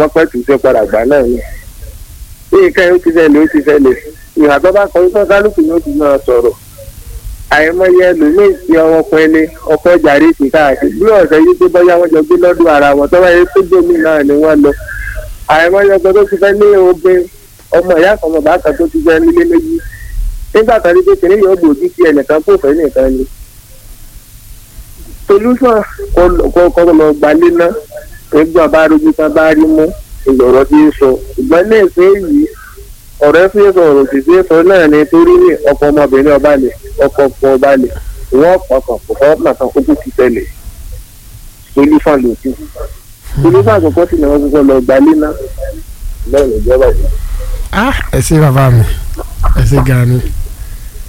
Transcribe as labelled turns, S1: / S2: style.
S1: wọ́n pẹ́ tù sí padà gbà náà ni bí nǹkan yóò ti ṣẹlẹ̀ ó ti ṣẹlẹ̀ ìhà tó bá kọjú tó kálukú yóò ti máa sọ̀rọ̀ àìmọye ẹlòmíì tí ọwọ́ pẹ́lẹ́ ọkọ̀ jàre ti káàkiri bí ọ̀sẹ̀ yìí tó bọ́yá wọn jọ gbé lọ́dún ara wọn tó bá yẹ tó gbòmí náà ni wọ́n lọ àìmọye ọkọ̀ tó ti fẹ́ ní obìnrin ọmọ ìyá kan ọmọ bàtà tó ti fẹ́ nílé méjì nígbà kan ní kékeré yóò gbòógì sí ẹnìkan kó fẹ́ nìkan ni solution kọ́ lọ gbalé náà nígbà bá rojú kan bá rí mú ìlọ̀rọ̀ tí ń sọ ṣùgbọ́n ní ìsìn yìí ọ̀rẹ́ fi sọ̀rọ̀ sì fi sọ náà ni torí ní ọkọ ọmọbìnrin ọba lè ọkọ ọkọ ọba lè wọ́n pọkàn kò fọ́ nàkan kó tó ti tẹ̀lé solution ló kù solution àkọ́kọ́ sì ni wọ́n kọ́kọ́ lọ gbalé náà lẹ́yìn ìjọba yìí.
S2: ah ẹ ṣé bàbá mi ẹ ṣé gan ni.